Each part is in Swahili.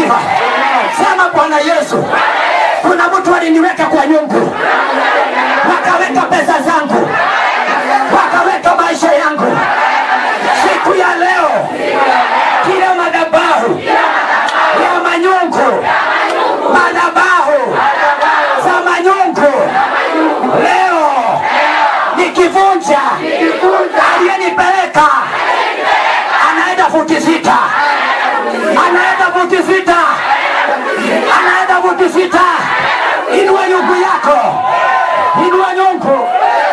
sifa sema bwana yesu kuna mtu aliniweka kwa nyungu wakaweka pesa zangu wakaweka maisha yangu siku ya leo kila madhabahu ya manyungu madhabahu za manyungu leo nikivunja aliyenipeleka anaenda futi sita anaenda futi sita anaenda futi sita inua nyungu yako inua nyungu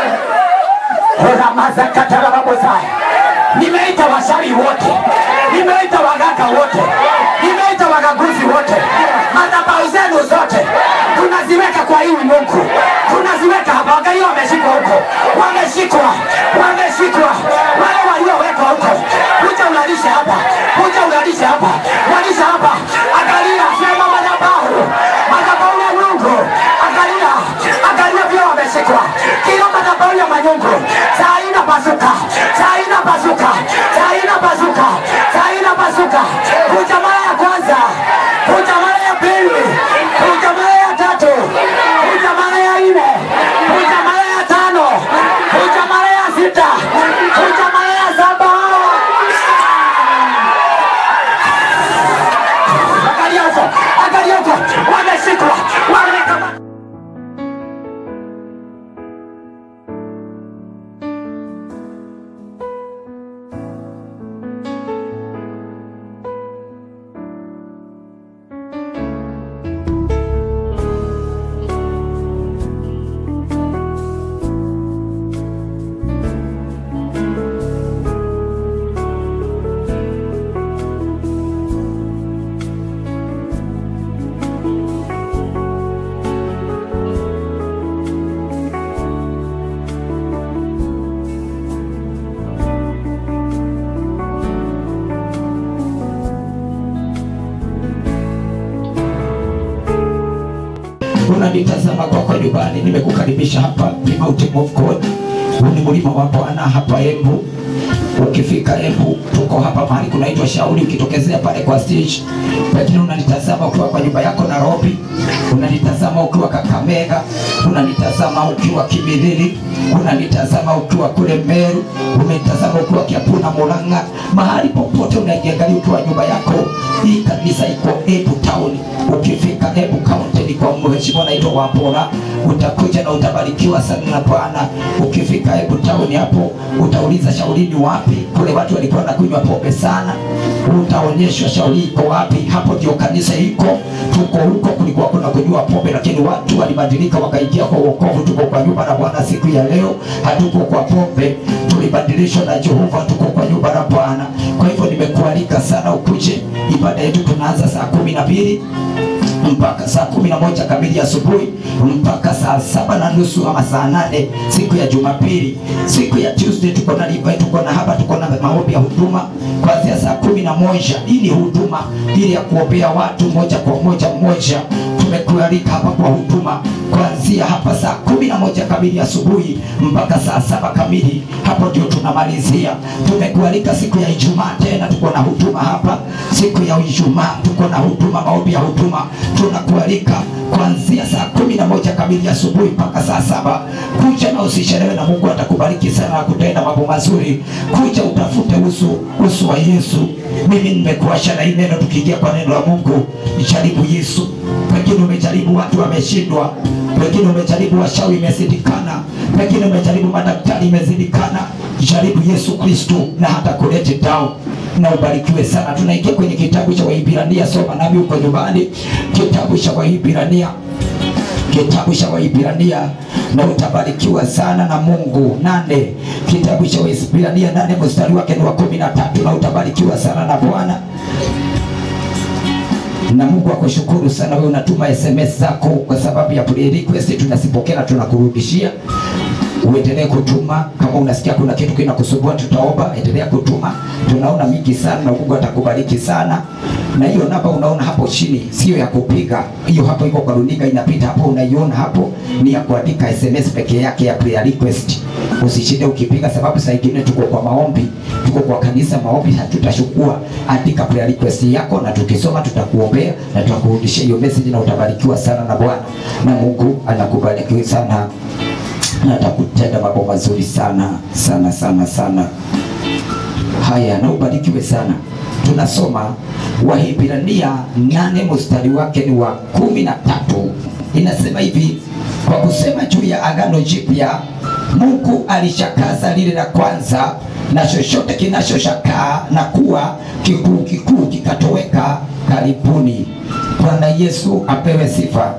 ramazakatarababozaya nimeita washawi wote nimeita waganga wote nimeita wagaguzi wote madhabau zenu zote tunaziweka kwa hii mungu tunaziweka hapa wangalia wameshikwa huko wameshikwa wameshikwa wale waliowekwa huko kuja ulalishe hapa kuja ulalishe hapa walisha hapa angalia sema madhabahu madhabahu ya mungu angalia angalia vile wameshikwa kila madhabahu ya manyungu saa ina pasuka saa ina pasuka saa ina pasuka saa ina pasuka kuja mara ya kwanza kuja mara ya pili kuja mara ya tatu kuja mara ya nne kuja mara ya tano kuja mara ya sita kuja mara ya saba angalia huko angalia huko wameshikwa wamekama unanitazama kwako nyumbani nimekukaribisha hapa ni Mountain of God huu ni mlima wa Bwana hapa Embu ukifika Embu tuko hapa mahali kunaitwa Shauri ukitokezea pale kwa stage lakini unanitazama ukiwa kwa nyumba yako Nairobi unanitazama ukiwa Kakamega unanitazama ukiwa Kimilili unanitazama ukiwa kule Meru unanitazama ukiwa Kiambu na Murang'a mahali popote unaiangalia ukiwa nyumba yako hii kanisa iko Embu town ukifika Embu county ni kwa mheshimiwa naitwa Wapora utakuja na utabarikiwa sana na Bwana ukifika Embu town hapo utauliza shauri ni wapi kule watu walikuwa nakunywa pombe sana utaonyeshwa shauri iko wapi hapo ndio kanisa iko tuko huko kulikuwa kuna kunywa pombe lakini watu walibadilika wakaingia kwa wokovu tuko kwa nyumba la Bwana siku ya leo hatuko kwa pombe tulibadilishwa na Jehova tuko kwa nyumba la Bwana kwa hivyo nimekualika sana ukuje ibada yetu tunaanza saa kumi na mbili mpaka saa kumi na moja kamili asubuhi mpaka saa saba na nusu ama saa nane siku ya Jumapili. Siku ya Tuesday tuko na live, tuko na hapa, tuko na maombi ya huduma kuanzia saa kumi na moja. Hii ni huduma ili ya kuombea watu moja kwa moja moja. Tumekualika hapa kwa huduma kuanzia hapa saa kumi na moja kamili asubuhi mpaka saa saba kamili, hapo ndio tunamalizia. Tumekualika siku ya Ijumaa tena tuko na huduma hapa. Siku ya Ijumaa tuko na huduma, maombi ya huduma. Tunakualika kuanzia saa kumi na moja kamili asubuhi mpaka saa saba. Kuja na usichelewe, na Mungu atakubariki sana na kutenda mambo mazuri. Kuja utafute uso uso wa Yesu. Mimi nimekuasha na hii neno, tukiingia kwa neno la Mungu, jaribu Yesu. Pengine umejaribu watu wameshindwa, pengine umejaribu washawi imezidikana, pengine umejaribu madaktari imezidikana. Jaribu Yesu Kristo na hata kulete down na ubarikiwe sana. Tunaingia kwenye kitabu cha Waibrania, soma nami huko nyumbani, kitabu cha Waibrania kitabu cha Waibrania na utabarikiwa sana na Mungu. Nane, kitabu cha Waibrania nane mstari wake ni wa kumi na tatu na utabarikiwa sana na Bwana na Mungu akushukuru sana wewe unatuma SMS zako kwa sababu ya prayer request tunazipokea na tunakurudishia uendelee kutuma kama unasikia kuna kitu kinakusumbua tutaomba endelea kutuma tunaona mingi sana na mungu atakubariki sana na hiyo namba unaona hapo chini sio ya kupiga hiyo hapo iko kwa runinga inapita hapo unaiona hapo ni ya kuandika sms peke yake ya prayer request usishinde ukipiga sababu saa ingine tuko kwa maombi tuko kwa kanisa maombi hatutashukua andika prayer request yako na tukisoma tutakuombea na tutakurudishia hiyo message na utabarikiwa sana na bwana na mungu anakubariki sana na atakutenda mambo mazuri sana sana sana sana haya na ubarikiwe sana tunasoma wahibrania nane mstari wake ni wa kumi na tatu inasema hivi kwa kusema juu ya agano jipya mungu alishakaza lile la kwanza na chochote kinachoshakaa na kuwa kikuu kikuu kikatoweka karibuni bwana yesu apewe sifa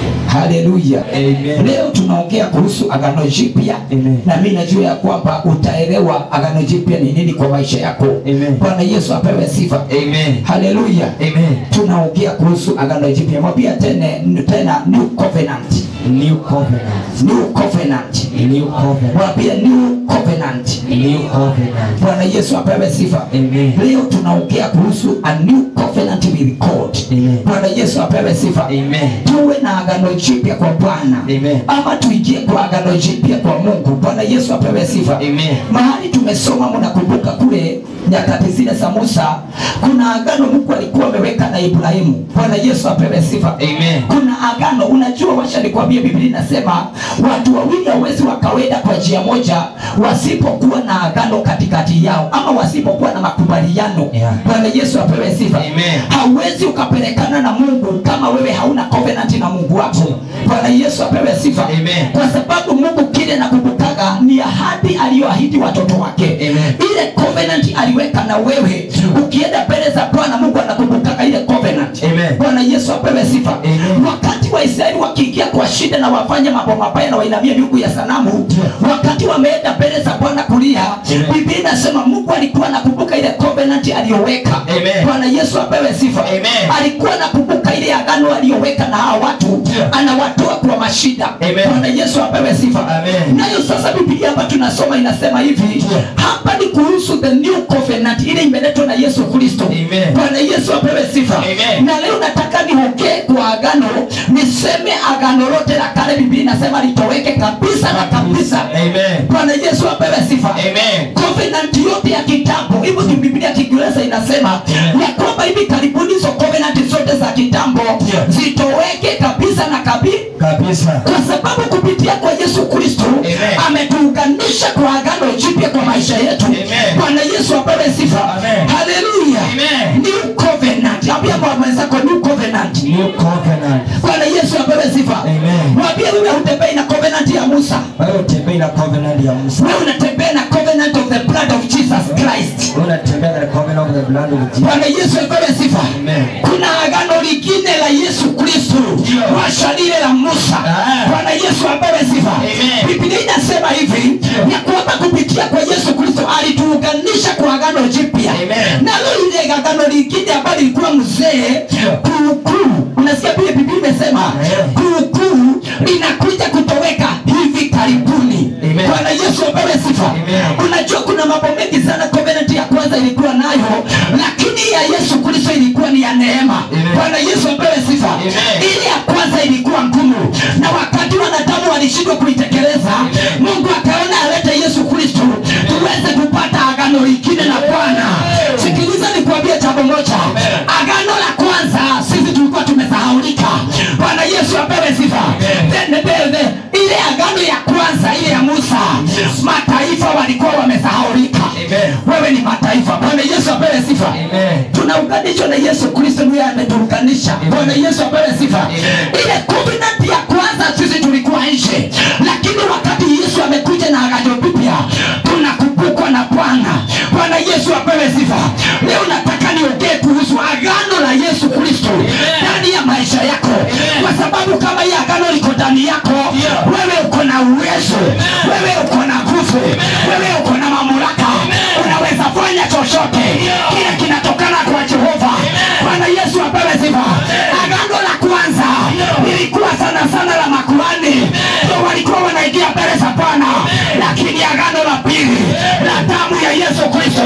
haleluya Amen. leo tunaongea kuhusu agano jipya Amen. na mi najua ya kwamba utaelewa agano jipya ni nini kwa maisha yako Amen. bwana yesu apewe sifa Amen. haleluya Amen. tunaongea kuhusu agano jipya mwambia tena, tena new covenant New covenant. new covenant New covenant. mwambia new covenant New covenant. bwana yesu apewe sifa Amen. leo tunaongea kuhusu a new covenant with god Amen. bwana yesu apewe sifa Amen. tuwe na agano jipya kwa bwana Amen. ama tuingie kwa agano jipya kwa mungu bwana yesu apewe sifa Amen. mahali tumesoma mnakumbuka kule nyakati zile za musa kuna agano mungu alikuwa ameweka na ibrahimu bwana yesu apewe sifa Amen. kuna agano unajua washa nikwambia biblia inasema watu wawili hawezi wakawenda kwa njia moja wasipokuwa na agano katikati yao ama wasipokuwa na makubaliano Yeah. bwana yesu apewe sifa Amen. hauwezi ukapelekana na mungu kama wewe hauna covenant na mungu wako bwana yesu apewe sifa Amen. kwa sababu mungu kile nakumbukaga ni ahadi aliyoahidi watoto wake Amen. ile covenant aliweka na wewe ukienda mbele za bwana mungu anakumbukaga ile covenant Amen. bwana yesu apewe sifa Amen. wakati waisraeli wakiingia kwa shida na wafanye mambo mabaya na wainamia miungu ya sanamu wakati wameenda mbele za bwana kulia Amen. biblia inasema mungu alikuwa anakumbuka ile covenant aliyoweka Amen. bwana yesu apewe sifa Amen. alikuwa anakumbuka ile agano aliyoweka na hawa watu Yeah. anawatoa kwa mashida Amen. bwana yesu apewe sifa Amen. nayo sasa biblia hapa tunasoma inasema hivi Yeah. hapa ni kuhusu the new covenant ile imeletwa na yesu kristo Amen. bwana yesu apewe sifa Amen. na leo nataka niongee kwa agano niseme agano lote la kale biblia inasema litoweke kabisa na kabisa Amen. bwana yesu apewe sifa Amen. covenant yote ya kitambo hivyo tu biblia ya kiingereza inasema Amen. ya kwamba hivi karibuni hizo covenant zote za kitambo Yeah. zitoweke kabisa na kabisa Kabisa. kwa sababu kupitia kwa yesu kristo Amen. ametuunganisha kwa agano jipya kwa maisha yetu Amen. bwana yesu apewe sifa Amen. haleluya Amen. new covenant ambia kwa mwenzako new covenant New covenant. bwana yesu apewe sifa Amen. mwambie wewe hutembei na covenant ya musa Wewe utembei na covenant ya Musa. wewe unatembea na covenant of the blood of jesus christ Wewe unatembea na covenant of the blood of Jesus. bwana yesu apewe sifa Amen. kuna agano lingine la yesu kristo Ndio. washa lile la musa Ah. bwana yesu apewe sifa Amen. biblia inasema hivi ya kwamba kupitia kwa yesu kristo alituunganisha kwa agano jipya Amen. nalo lile agano lingine ambalo lilikuwa mzee Ndio. kuukuu unasikia vile biblia imesema Amen. kuukuu inakuja kutoweka hivi karibuni Amen. bwana yesu apewe sifa Amen. unajua kuna mambo mengi sana covenant ya kwanza ilikuwa nayo lakini ya yesu kristo ilikuwa ni ya neema Amen. bwana yesu apewe sifa Amen. ile ya kwanza ilikuwa ngumu na wakati wanadamu walishindwa kuitekeleza mungu akaona alete yesu kristo tuweze kupata agano lingine na bwana sikiliza nikuambia jambo moja agano la kwanza sisi tulikuwa tumesahaulika bwana yesu apewe sifa Then the- the- the- ile agano ya kwanza ile ya musa mataifa walikuwa wamesahaulika Amen. wewe ni mataifa bwana yesu apewe sifa Amen. tunaunganishwa na yesu kristo ndiye ametuunganisha bwana yesu apewe sifa Amen. ile covenant ya kwanza sisi tulikuwa nje lakini wakati yesu amekuja na agano jipya tunakumbukwa na bwana bwana yesu apewe sifa leo nataka niongee kuhusu agano la yesu kristo ndani ya maisha yako kwa sababu kama hii agano liko ndani yako wewe uko na uwezo wewe uko na nguvu wewe uko na mamlaka unaweza fanya chochote kile kinatokana kwa jehova bwana yesu apewe sifa agano la kwanza lilikuwa sana sana la makuhani ndio walikuwa wanaingia mbele za bwana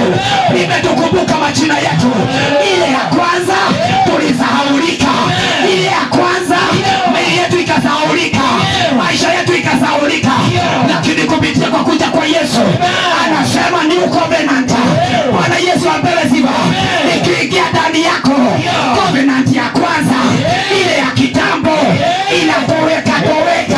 imetukumbuka majina yetu ile ya kwanza tulisahaulika ile ya kwanza mili yetu ikasahaulika maisha yetu ikasahaulika lakini kupitia kwa kuja kwa yesu anasema new covenant bwana yesu apewe sifa ikiingia ndani yako covenant ya kwanza ile ya kitambo inatoweka toweka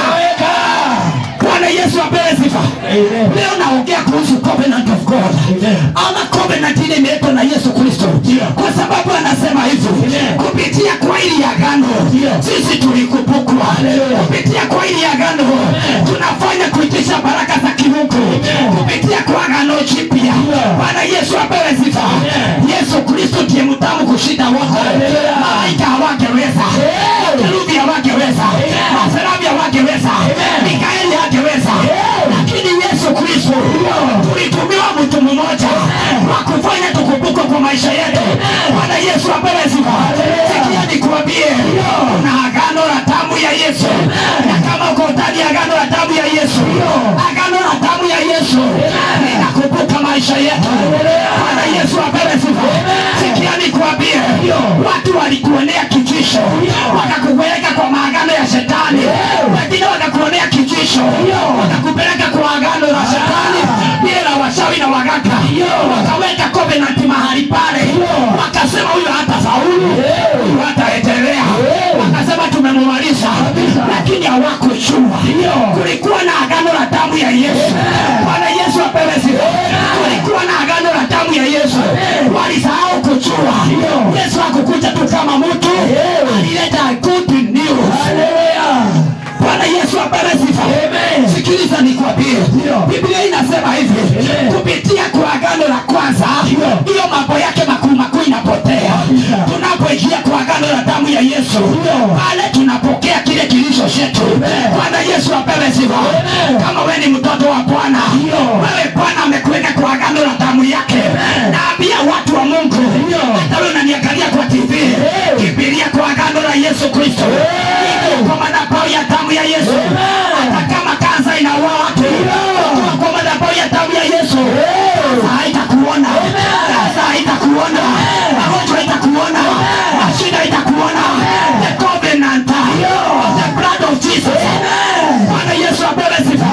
bwana yesu apewe sifa leo naongea kuhusu covenant of god ama covenant ile imeletwa na yesu kristo kwa sababu anasema hivi kupitia kwa ili agano sisi tulikumbukwa kupitia kwa ili agano tunafanya kuitisha baraka za kimungu kupitia kwa agano jipya bwana yesu apewe sifa yesu kristo ndiye mtamu kushinda wote malaika hawangeweza makerubi hawangeweza maserabi hawangeweza mikaeli hangeweza lakini yesu kristo tulitumiwa mtu mmoja wa kufanya tukumbukwe kwa maisha yetu bwana yesu apewe sifa sikia nikuambie kuna agano la damu ya yesu na kama uko ndani ya agano la damu ya yesu agano la damu ya yesu linakumbuka maisha yetu bwana yesu apewe sifa sikia nikuambie watu walikuonea kijisho wakakupeleka kwa maagano ya shetani wengine wakakuonea kijisho wakakupeleka kwa agano la shetani ile la washawi na waganga wakaweka covenant mahali pale wakasema huyo hata faulu huyo hataendelea wakasema tumemumaliza lakini hawakujua kulikuwa na agano la damu ya yesu bwana yesu apewe sifa kulikuwa na agano la damu ya yesu walisahau kujua yesu hakukuja tu kama mtu alileta good news bwana yesu apewe sifa sikiliza nikwambie biblia inasema hivi kupitia kwa agano la kwanza hiyo mambo yake makuu makuu inapotea tunapoingia kwa agano la damu ya yesu pale tunapokea kile kilicho chetu bwana yesu apewe sifa kama we ni mtoto wa bwana wewe bwana amekuweka kwa agano la damu yake naambia watu wa mungu hata wewe unaniangalia kwa tv kibiria kwa agano la yesu kristo Iko kwa madhabahu ya damu ya yesu hata kama kansa inaua watu Iko kwa madhabahu ya damu ya yesu kansa haitakuona kansa haitakuona magonjwa haitakuona mashida haitakuona the covenant of the blood of jesus bwana yesu apewe sifa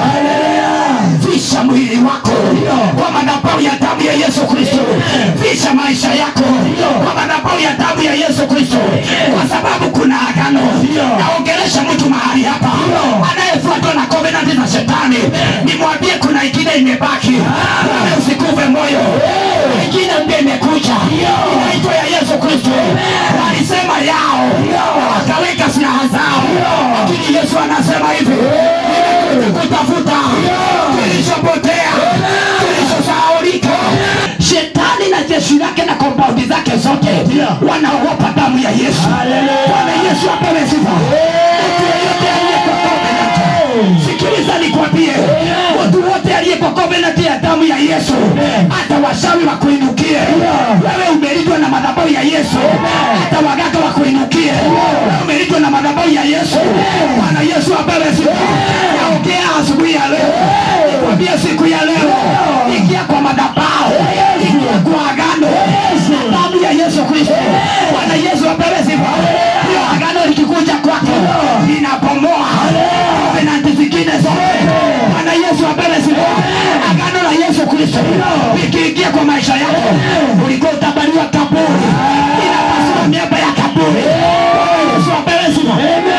visha mwili wako kwa madhabahu ya damu ya yesu kristo visha maisha yako kwa madhabahu ya damu ya yesu kristo kwa sababu kuna agano naongelesha mtu mahali hapa anayefuatwa na covenant za shetani nimwambie kuna ingine imebaki Wewe usikufe moyo ingine mpya imekuja inaitwa ya yesu kristo alisema yao wakaweka silaha zao lakini yesu anasema hivi nimekuja kutafuta kilichopotea kilichosahaulika shetani na jeshi lake na kompaundi zake zote wanaogopa damu ya yesu bwana yesu apewe sifa mtu yeyote aliyeko covenant sikiliza nikwambie mtu wote aliyeko covenant ya damu ya yesu hata washawi wakuinukie wewe umelindwa na madhabahu ya yesu hata waganga wakuinukie wewe umelindwa na madhabahu ya yesu bwana yesu apewe sifa naongea asubuhi ya leo nikwambie siku ya leo ingia kwa madhabahu ingia kwa agano na damu ya yesu kristo bwana yesu apewe sifa hiyo agano likikuja kwako linabomoa covenant zingine zote bwana yesu apewe sifa agano la yesu kristo likiingia kwa maisha yako ulikuwa utabaliwa kaburi inapasua miamba ya kaburi bwana yesu apewe sifa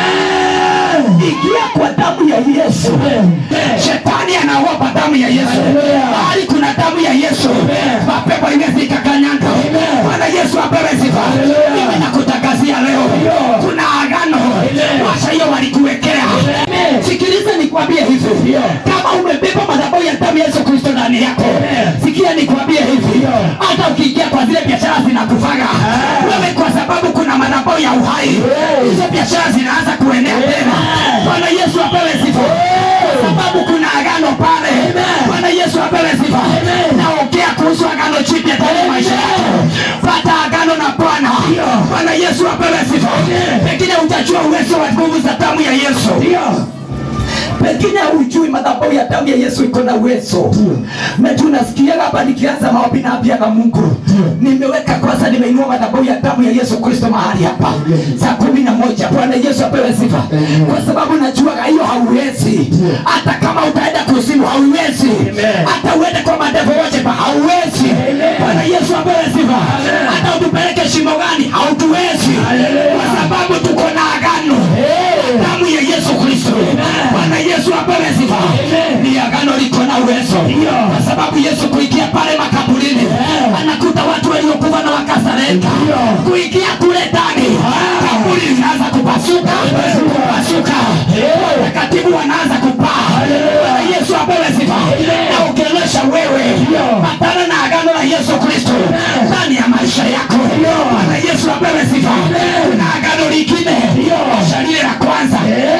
ingia kwa damu ya yesu shetani anaogopa damu ya yesu mahali kuna damu ya yesu mapepo imefika kanyanga bwana yesu apewe sifa mimi nakutangazia leo kuna agano washa hiyo walikuwekea sikiliza nikwambie hivi kama umebeba madhabahu ya damu ya yesu kristo ndani yako sikia nikwambie hivi hata ukiingia kwa zile biashara zinakufaga wewe kwa sababu kuna madhabahu ya uhai hizo biashara zinaanza kuenea tena bwana yesu apewe sifa kwa sababu kuna agano pale bwana yesu apewe sifa naongea kuhusu agano jipya ndani ya maisha yako pata agano na bwana bwana yesu apewe sifa pengine utajua uwezo wa nguvu za damu ya yesu pengine hujui madhabahu ya damu ya yesu iko na uwezo na tunasikiaga hapa nikianza maombi naambiaga mungu nimeweka kwanza nimeinua madhabahu ya damu ya yesu kristo mahali hapa saa kumi na moja bwana yesu apewe sifa kwa sababu najuaga hiyo hauwezi hata kama utaenda kuzimu hauwezi hata uende kwa madevo wote pa hauwezi bwana yesu apewe sifa hata utupeleke shimo gani hautuwezi kwa sababu tuko na agano damu ya yesu kristo bwana yesu apewe sifa ni agano liko na uwezo kwa sababu yesu kuingia pale makaburini anakuta watu waliokufa na wakasarenda kuingia kule ndani kaburi linaanza kupasuka kupasuka watakatifu wanaanza kupaa bwana yesu apewe sifa na ukionyesha wewe patana na agano la yesu kristo ndani ya maisha yako bwana yesu apewe sifa na agano lingine shalile la kwanza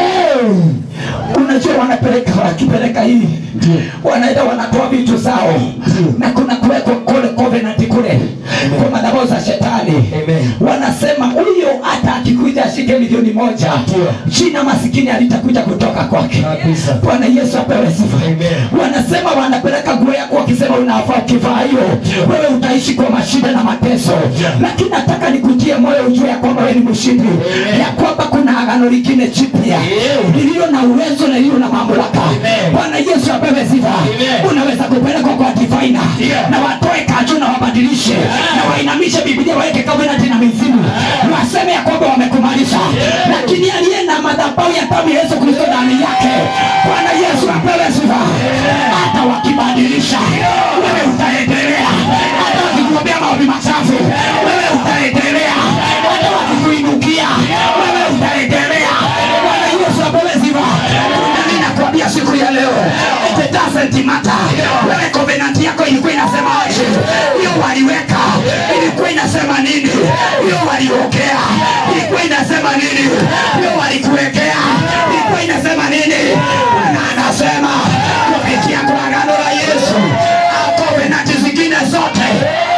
unajua wanapeleka wakipeleka hii wanaenda wanatoa vitu zao na kuna kuwekwa kule covenant kule kwa madhabahu za shetani Amen. wanasema huyo hata akikuja ashike milioni moja china masikini alitakuja kutoka kwake Kabisa. bwana yesu apewe sifa Amen. wanasema wanapeleka nguo yako wakisema unafaa ukivaa hiyo wewe utaishi kwa mashida na mateso lakini nataka nikutie moyo ujue ya kwamba wewe ni mshindi ya kwamba kuna agano lingine jipya lililo na uwezo na lililo na mamlaka bwana yesu apewe sifa unaweza kupelekwa kwa divaina na watoe kaju na wabadilishe na wainamishe bibilia waweke covenant na mizimu waseme ya kwamba wamekumalisha lakini aliye na madhabahu ya damu ya yesu kristo ndani yake bwana yesu apewe sifa hata wakibadilisha wewe utaendelea hata wakikuombea maombi machafu wewe utaendelea hata wakikuinukia wewe utaendelea bwana yesu apewe sifa nami nakwambia siku ya leo it doesn't matter wewe covenant yako ilikuwa inasema aje hiyo waliweka ilikuwa inasema nini hiyo waliongea ilikuwa inasema nini hiyo walikuwekea ilikuwa inasema nini na anasema kupitia kwa agano la yesu au covenant zingine zote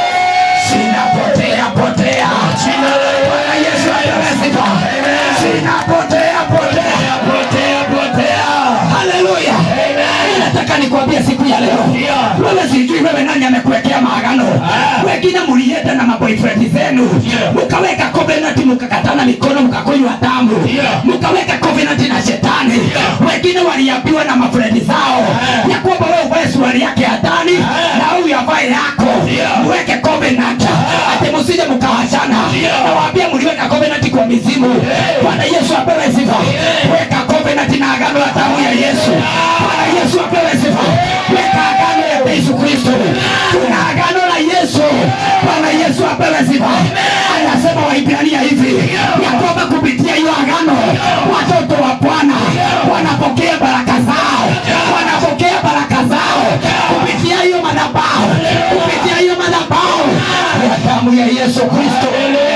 zinapotea potea bwana yesu apewe sifa zinapotea potea potea potea haleluya nataka nikwambie siku ya leo wewe sijui wewe nani amekuwekea maagano wengine mulienda na maboyfriend zenu mukaweka covenant mukakatana mikono mukakunywa damu mukaweka covenant na shetani wengine waliambiwa na mafrendi zao ya kwamba wewe uvae suruali yake ya ndani na huyu avae yako muweke covenant ati musije mukawachana nawaambia muliweka covenant kwa mizimu bwana yesu apewe sifa weka covenant na agano la damu ya yesu bwana yesu apewe sifa weka agano ya yesu kristo tuna agano la yesu bwana yesu apewe sifa anasema waibrania hivi ya kwamba kupitia hiyo agano watoto wa bwana wanapokea baraka zao wanapokea baraka zao kupitia hiyo madhabahu kupitia hiyo madhabahu ya damu ya yesu kristo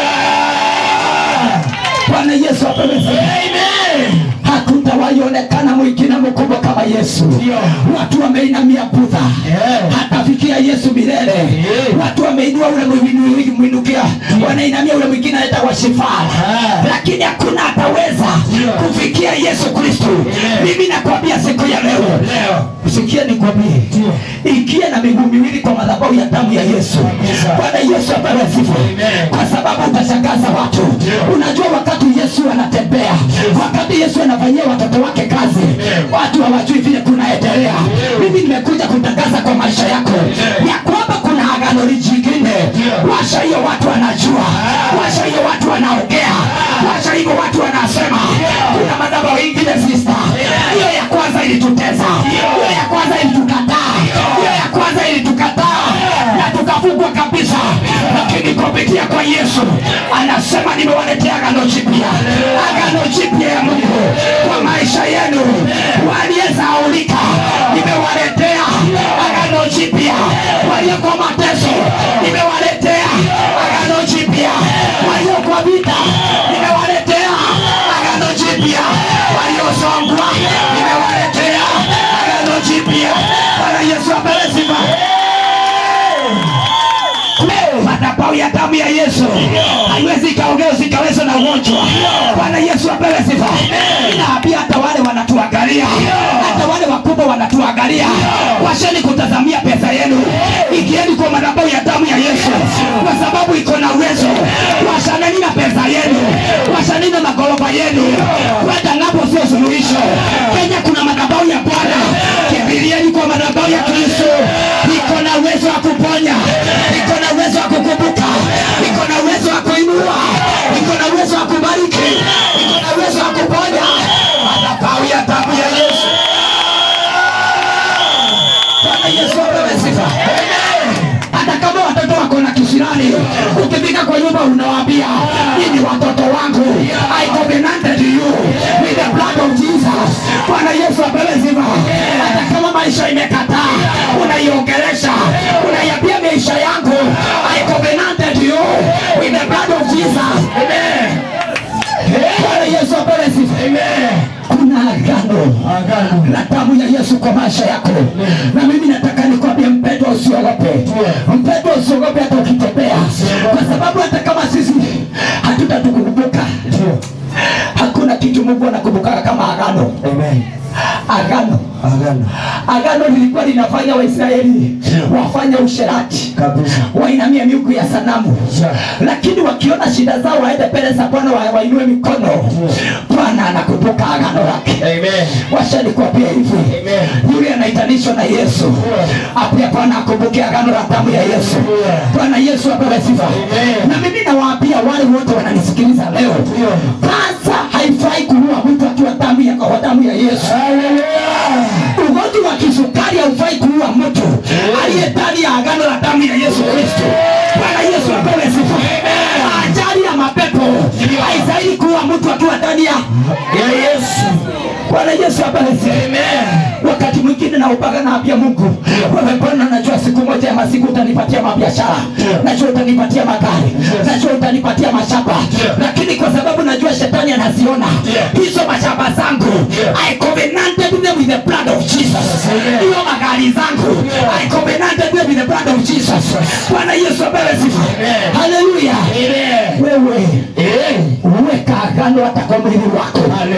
bwana yesu apewe sifa hakutawaionekana mwingine mkubwa kama yesu watu wameinamia budha hatafikia yesu milele watu wameinua ule mwinu- mwinukia wanainamia ule mwingine anaita washifara lakini hakuna ataweza kufikia yesu kristo mimi nakwambia siku ya leo sikia nikwambie ikia na miguu miwili kwa madhabahu ya damu ya yesu bwana yesu apewe sifa kwa sababu utashangaza watu unajua wakati yesu anatembea wakati yesu anafanyia watoto wake kazi watu hawajui vile kunaendelea mimi nimekuja kutangaza kwa maisha yako ya kwamba kuna agano jingine washa hiyo watu wanajua washa hiyo watu wanaongea washa hivyo watu wanasema kuna madhabahu ingine sista hiyo ya kwanza ilituteza hiyo ya kwanza ilitukataa hiyo ya kwanza ilitukataa na tukafungwa kabisa lakini kupitia kwa yesu anasema nimewaletea agano jipya agano jipya ya mungu kwa maisha yenu waliyezaulika nimewaletea agano jipya walioko mateso nimewaletea agano jipya walioko vita nimewaletea agano jipya waliosongwa nimewaletea agano jipya bwana yesu apewe sifa madhabahu ya damu ya yesu haiwezi ikaongea usikawezwa na ugonjwa bwana yesu apewe sifa inaambia hata wale wanatuangalia kuangalia washeni kutazamia pesa yenu ikieni kwa madhabahu ya damu ya yesu kwa sababu iko na uwezo washaneni na pesa yenu washaneni na magorofa yenu kwenda ngapo sio suluhisho kenya kuna madhabahu ya bwana kimbilieni kwa madhabahu ya kristo iko na uwezo wa kuponya iko na uwezo wa kukumbuka iko na uwezo wa kuinua iko na uwezo wa kubariki iko na uwezo wa kuponya madhabahu ya damu ya yesu Bwana Yesu apewe sifa. Hata kama watoto wako na kisirani, ukifika kwa nyumba unawaambia hii ni watoto wangu, I covenanted you with the blood of Jesus. Bwana Yesu apewe sifa. Hata kama maisha imekataa, unaiongelesha, unaiambia maisha yangu, I covenanted you with the blood of Jesus. Amen. Bwana Yesu apewe sifa. Kuna agano Agano. la damu ya Yesu kwa maisha yako. Na mimi nataka nikwambie mpendwa, usiogope. Mpendwa, usiogope hata ukitembea, kwa sababu hata kama sisi hatutatukumbuka, Ndio. hakuna kitu Mungu anakumbukaga kama agano. Amen. Agano, Agano. agano lilikuwa linafanya Waisraeli wafanye usherati Kabisa. wainamie miungu ya sanamu Yeah. lakini wakiona shida zao waende mbele za Bwana wa- wainue mikono, Bwana anakumbuka agano lake. Amen. Washa nikwambie hivi, Amen. yule anaitanishwa na Yesu apia Bwana akumbuke agano la damu ya Yesu. Bwana Yesu apewe sifa. Amen. Na mimi nawaambia wale wote wananisikiliza leo, kwanza haifai kuua mtu akiwa damu ya kwa damu ya Yesu. Ugonjwa wa kisukari haufai kuua mtu aliye ndani ya agano la damu ya Yesu Kristo. Bwana Yesu apewe sifa. Ajali ya mapepo haistahili kuua mtu akiwa ndani ya ya Yesu. Bwana Yesu apewe sifa. Wakati mwingine naupaga naambia Mungu, wewe Bwana, najua siku moja ya masiku utanipatia mabiashara, najua utanipatia magari, najua utanipatia mashamba, lakini kwa sababu najua shetani anaziona hizo mashamba zangu, I covenanted them with the blood of Jesus. Hiyo magari zangu, I covenanted them with the blood of Jesus. Bwana Yesu apewe sifa. Haleluya. Wewe weka agano hata kwa mwili wako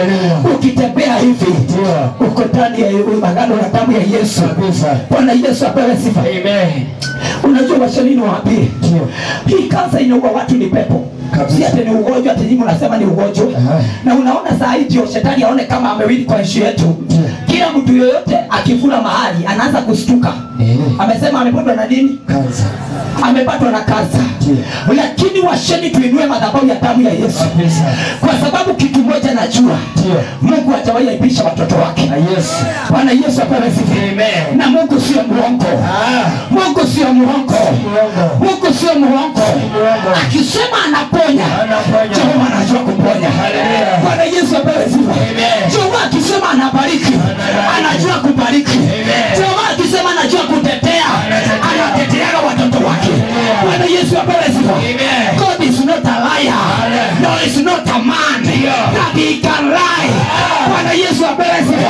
ukitembea hivi uko ndani ya agano la damu ya Yesu. Kabisa. Bwana Yesu apewe sifa. Amen. Unajua washanini waambie, hii kansa inaua watu ni pepo Kabisa. si ati ni ugonjwa, ati nyinyi mnasema ni ugonjwa. Aha. Na unaona saa hii ndio shetani aone kama amewili kwa nchi yetu. Kila mtu yoyote akifuna mahali anaanza kushtuka, Eh. amesema amepatwa na nini? Kansa. amepatwa na kansa. Lakini washeni tuinue madhabahu ya damu ya Yesu, Kabisa. kwa sababu kitu moja najua, Ndio. Mungu hajawahi aibisha watoto wake. Na Yesu. Bwana Yesu apewe sifa. Amen. Na Mungu sio muongo. Ah. Mungu sio muongo. Muongo. Mungu sio muongo. muongo. Akisema anaponya, Anaponya. Jehova anajua kuponya. Hallelujah. Bwana Yesu apewe sifa. Amen. Jehova akisema anabariki, anajua kubariki. Amen. Jehova akisema anajua kutetea, anateteaga watoto wake. Bwana Yesu apewe sifa. Amen. God is not a liar. No, is not a man that he can lie. Bwana Yesu apewe sifa.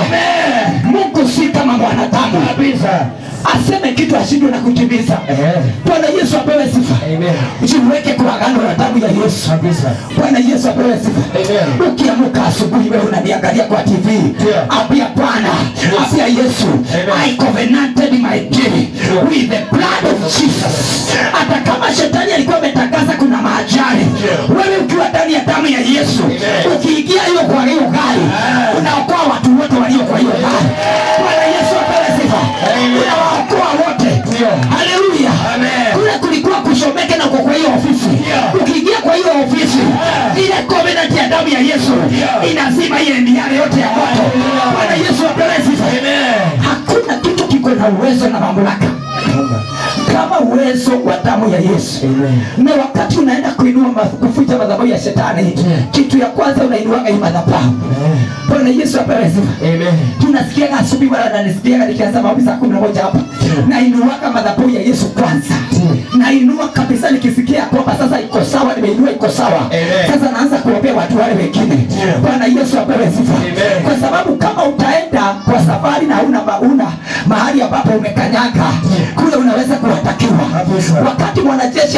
Mungu si kama mwanadamu Kabisa. aseme kitu ashindwe na kutimiza. Eh. Bwana Yesu apewe sifa. Amen. Usiweke kwa agano la damu ya Yesu. Kabisa. Bwana Yesu apewe sifa. Amen. Ukiamka asubuhi wewe unaniangalia kwa TV, Yeah. ambia Bwana, ambia Yesu, Amen. I covenanted my day with the blood of Jesus. Hata kama shetani alikuwa ametangaza kuna maajali, wewe ukiwa ndani ya damu ya Yesu, Amen. ukiingia hiyo kwa hiyo gari, unaokoa watu wote walio kwa hiyo gari. Bwana Yesu apewe sifa. Amen. Unawaokoa wote. Ndio. Haleluya. Amen. Kule kulikuwa kushomeke na uko kwa hiyo ofisi. Yeah. Ukiingia kwa hiyo ofisi, ile covenant ya damu ya Yesu Yeah. inazima ile miale yote ya moto. Hallelujah. Bwana Yesu apewe sifa. Amen. Hakuna kitu kiko na uwezo na mamlaka Kama. kama uwezo wa damu ya Yesu. Amen. Na wakati unaenda kuinua ma- kuficha madhabahu ya shetani, kitu ya kwanza unainuaga hii madhabahu. Amen. Bwana Yesu apewe sifa. Amen. tunasikiaga asubuhi wala nanisikiaga nikianza maombi saa kumi na moja hapa nainuaga madhabahu ya yesu kwanza nainua kabisa nikisikia kwamba sasa iko sawa nimeinua iko sawa Amen. sasa naanza kuombea watu wale wengine Yeah. bwana yesu apewe sifa Amen. kwa sababu kama utaenda kwa safari na una mauna mahali ambapo umekanyaga kule unaweza kuwatakiwa Kabisa. wakati mwanajeshi ametumwa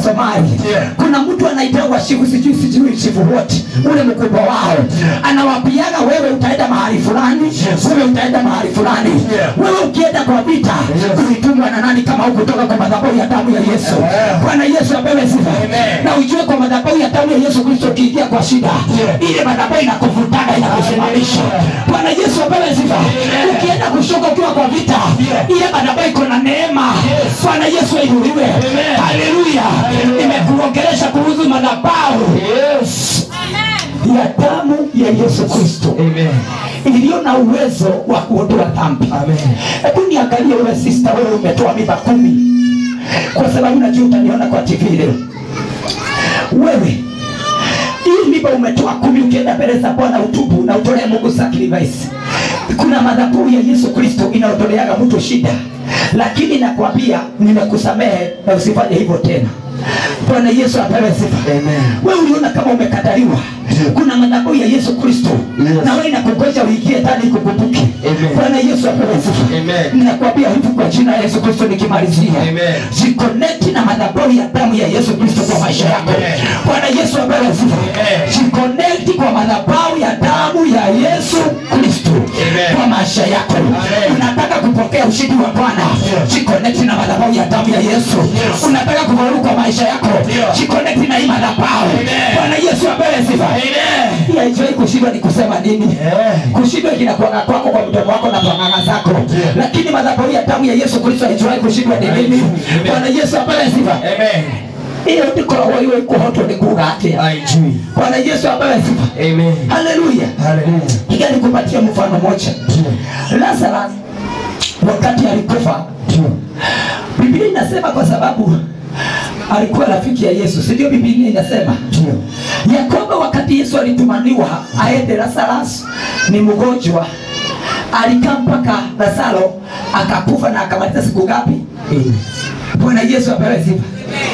kutoka Somali. Yeah. Kuna mtu anaitwa shifu sijui sijui shifu wote ule mkubwa wao anawapiaga wewe utaenda mahali fulani, wewe utaenda mahali fulani. Yeah. Wewe ukienda kwa vita Yes. ulitumwa na nani kama huku kutoka kwa madhabahu ya damu ya Yesu? Yeah. Bwana Yesu apewe sifa. Amen. Na ujue kwa madhabahu ya damu ya Yesu Kristo ukiingia kwa shida, Yeah. ile madhabahu inakuvutaga inakusimamisha. Bwana Yesu apewe sifa. Ukienda kushoka ukiwa kwa vita, Yeah. ile madhabahu iko na neema. Bwana Yesu ainuliwe. Amen. Haleluya. Hallelujah. Nimekuongelesha kuhusu madhabahu Yes. ya damu ya Yesu Kristo Amen. iliyo na uwezo wa kuondoa dhambi. Amen. Hebu niangalie wewe sister, wewe umetoa mimba kumi, kwa sababu najua utaniona kwa TV leo. Wewe hii mimba umetoa kumi, ukienda mbele za Bwana utubu na utolee Mungu sacrifice. Kuna madhabahu ya Yesu Kristo inaondoleaga mtu shida, lakini nakwambia nimekusamehe na usifanye hivyo tena. Bwana Yesu apewe sifa. Amen. Wewe uliona kama umekataliwa, kuna madhabahu ya Yesu Kristo Yes. na wewe inakungoja uingie ndani ikukumbuke. Amen. Bwana Yesu apewe sifa. Amen. Ninakwambia hivi kwa jina la Yesu Kristo nikimalizia. Amen. Jiconnect na madhabahu ya damu ya Yesu Kristo kwa maisha yako. Amen. Bwana Yesu apewe sifa. Amen. Jiconnect kwa madhabahu ya damu ya Yesu Kristo Amen. kwa maisha yako. Amen. Unataka kupokea ushindi wa Bwana. Yes. Jiconnect na madhabahu ya damu ya Yesu. Yes. Unataka kufaulu kwa maisha yako. Yes. Jiconnect na hii madhabahu. Amen. Bwana Yesu apewe sifa. Amen. Hii haijai kushindwa ni kusema nini? Yeah. kushindwa kinakuanga kwako kwa mdomo wako na panganga zako Yeah. lakini madhabahu ya damu ya yesu kristo haijawahi kushindwa ni nini Amen. bwana yesu apewe sifa Amen. iyo ndikoragwo iwe ikuhotwo nĩ kuga atĩa Haijui. bwana yesu apewe sifa Amen. haleluya Hallelujah. iga nikupatia mfano moja lazarus wakati alikufa Ndio. biblia inasema kwa sababu alikuwa rafiki ya yesu sindio biblia inasema Ndio. ya kwamba wakati yesu alitumaniwa aende lazarus ni mgonjwa alikaa mpaka lazaro akakufa na akamaliza siku ngapi Amen. bwana yesu apewe sifa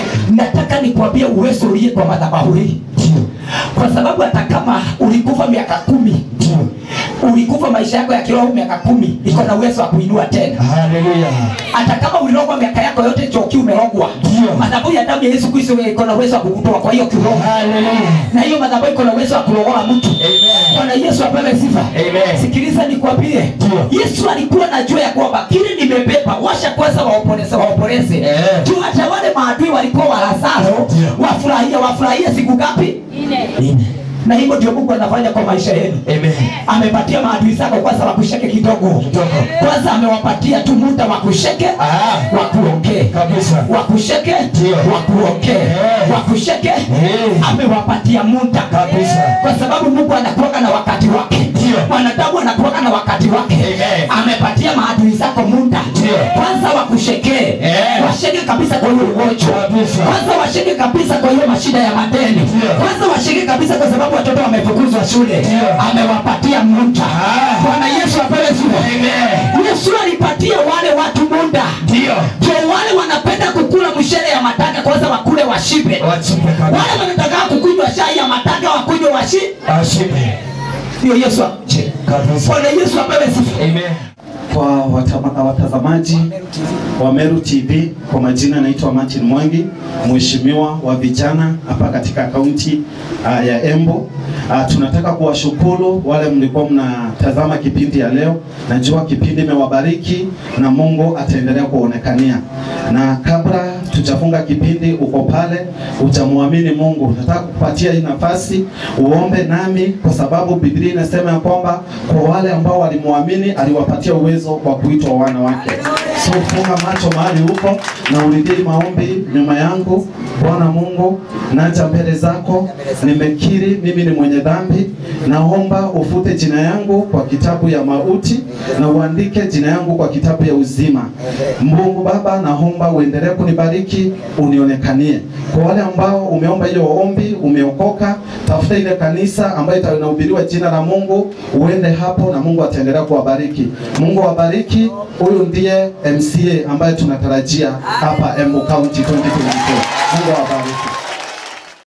nataka nikwambie uwezo uliye kwa madhabahu hii Ndio. kwa sababu hata kama ulikufa miaka kumi Ndio. ulikufa maisha yako ya kiroho miaka kumi iko na uwezo wa kuinua tena Hallelujah. hata kama ulirogwa miaka yako yote choki umerogwa Ndio. madhabahu ya damu ya yesu kristo iko na uwezo wa kukutoa kwa hiyo kiroho Hallelujah. na hiyo madhabahu iko na uwezo wa kurogoa mtu Amen. bwana yesu apewe sifa Amen. sikiliza nikwambie Ndio. yesu alikuwa najua ya kwamba kile nimebeba washa kwanza waomboleze waomboleze Eh. juu hata wale maadui walikuwa wa lazaro Ndio. wafurahia wafurahia siku ngapi Amen. na hivyo ndio mungu anafanya kwa maisha yenu Amen. amepatia maadui zako kwanza wakusheke kidogo Kidogo. kwanza amewapatia tu muda wakusheke Ah. wakuongee Kabisa. wakusheke Ndio. wakuongee Eh. wakusheke Eh. amewapatia muda Kabisa. kwa sababu mungu anakuaga na wakati wake Ndio. mwanadamu anakuaga na wakati wake Amen. amepatia maadui zako muda Ndio. kwanza wakushekee Eh. washeke kabisa kwa hiyo ugonjwa Kabisa. kwanza washeke kabisa kwa hiyo mashida ya madeni Ndio. kwanza washeke kabisa kwa sababu watoto wamefukuzwa shule Ndio. amewapatia muda Ah. bwana yesu apewe sifa Amen. yesu alipatia wale watu muda Ndio. ndio wale wanapenda kukula mshere ya matanga kwanza wakule washibe Wachipe kabisa. wale wanataka kukunywa chai ya matanga wakunywe washi Ashipe. ndio yesu ache Kabisa. bwana yesu apewe sifa Amen. kwa watama- watazamaji wa Meru TV, kwa majina naitwa Martin Mwangi, mheshimiwa wa vijana hapa katika kaunti uh, ya Embu. Uh, tunataka kuwashukuru wale mlikuwa mnatazama kipindi ya leo. Najua kipindi imewabariki na Mungu ataendelea kuonekania, na kabla tujafunga kipindi, uko pale utamwamini Mungu, nataka kupatia hii nafasi uombe nami, kwa sababu Biblia inasema ya kwamba kwa wale ambao walimwamini aliwapatia uwezo wa kuitwa wana wake. So funga macho mahali huko na urudie maombi nyuma yangu. Bwana Mungu, naja mbele zako, nimekiri mimi ni mwenye dhambi, naomba ufute jina yangu kwa kitabu ya mauti na uandike jina yangu kwa kitabu ya uzima. Mungu Baba, naomba uendelee kunibariki, unionekanie. Kwa wale ambao umeomba hiyo ombi, umeokoka, tafuta ile kanisa ambayo itanahubiriwa jina la Mungu, uende hapo na Mungu ataendelea kuwabariki. Mungu awabariki. Huyu ndiye MCA ambaye tunatarajia hapa Embu County 2024. Mungu awabariki.